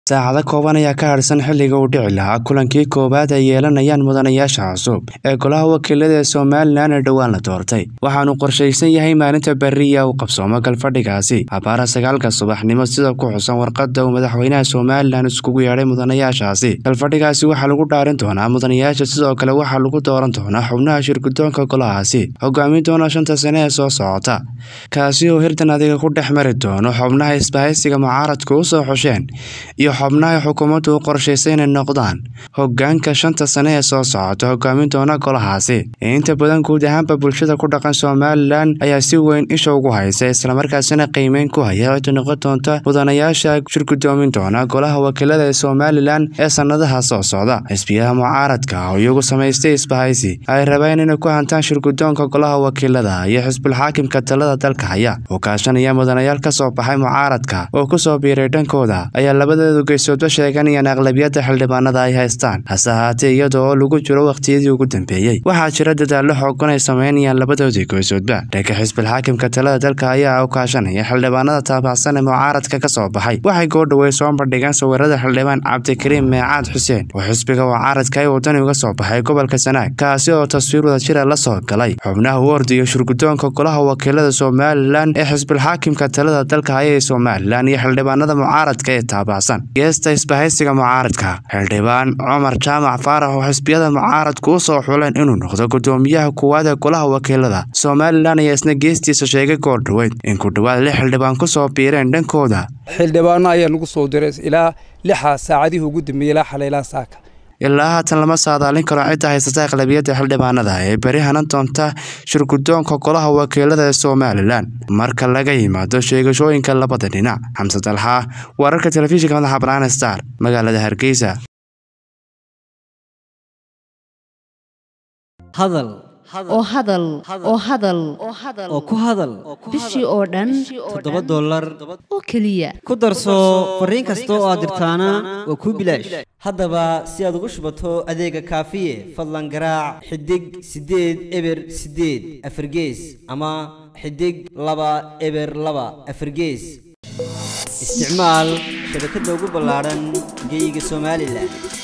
saacado kooban ayaa ka harsan xilliga uu dhici lahaa kulankii koowaad ay yeelanayaan mudanayaasha cusub ee golaha wakiilada ee somalilan ee dhowaan la doortay waxaanu qorshaysan yahay maalinta beriya uu qabsoomo galfadhigaasi abaara sagaalka subaxnimo sida ku xusan warqada uu madaxweynaha somalilan iskugu yeedhay mudanayaashaasi galfadhigaasi waxaa lagu dhaarin doonaa mudanayaasha sidoo kale waxaa lagu dooran doonaa xubnaha shirgudoonka golahaasi hogaamin doona shanta sane ee soo socota kaasi oo hirdan adiga ku dhex mari doono xubnaha isbahaysiga mucaaradku u soo xusheen iyo xubnaha xukuumaddu u qorshaysay inay noqdaan hogaanka shanta sane ee soo socota hogaamin doona golahaasi inta badan guud ahaanba bulshada ku dhaqan somalilan ayaa si weyn isha ugu haysa islamarkaasina qiimeyn ku haya cidda noqon doonta mudanayaasha shirgudoomin doona golaha wakiilada ee somalilan ee sannadaha soo socda xisbiyaha mucaaradka oo iyagu samaystay isbahaysi ay rabeen inay ku hantaan shirgudoonka golaha wakiilada iyo xisbulxaakimka talada dalka haya oo kaashanaya mudanayaal ka soo baxay mucaaradka oo kusoo biiray dhankooda ayaa labadeedu geysoodba sheeganayaan aqlabiyadda xildhibaanada ay haystaan hase ahaatee iyada oo lagu jiro wakhtiyadii ugu dambeeyey waxaa jira dadaallo xoogan ay sameynayaan labadoodii geysoodba dhanka xisbilxaakimka talada dalka ayaa u kaashanaya xildhibaanada taabacsan ee mucaaradka ka soo baxay waxay goordhawey soo bandhigeen sawirada xildhibaan cabdikariim meecaad xuseen oo xisbiga mucaaradka ay wadani uga soo baxay gobolka sanaag kaasi oo taswiir wadajira la soo galay xubnaha u ordiyo shirgudoonka golaha wakiilada somalilan ee xisbilxaakimka talada dalka haya ee somalilan iyo xildhibaanada mucaaradka ee taabacsan geesta isbahaysiga mucaaradka xildhibaan cumar jaamac faarax oo xisbiyada mucaaradku u soo xuleen inuu noqdo gudoomiyaha kuwaad ee golaha wakiilada somalilan ayaa isna geestiisa sheegay goordhaweyd in ku dhowaad lix xildhibaan ku soo biireen dhankooda xildhibaano ayaa nagu soo diray ilaa lixa saacadihii ugu dambeeyey ilaa xalaylaan saaka ilaa haatan lama saadaalin karo cidda haysata aqlabiyadda xildhibaanada ee beri hanan doonta shirgudoonka golaha wakiilada ee somalilan marka laga yimaado sheegashooyinka labada dhinac xamse dalxa wararka telefishinka madaxa banaana star magaalada hargeysa hadal oo hadal oo hadal oo ku hadal bishii oo dhan toddoba dollar oo keliya ku darso fariin kasta oo aad dirtaana waa kuu bilaash haddaba si aad ugu shubato adeega kaafiye fadlan garaac xidig siddeed eber siddeed afargees ama xidig laba eber laba afargees isticmaal shabakadda ugu ballaadhan geyga somalilan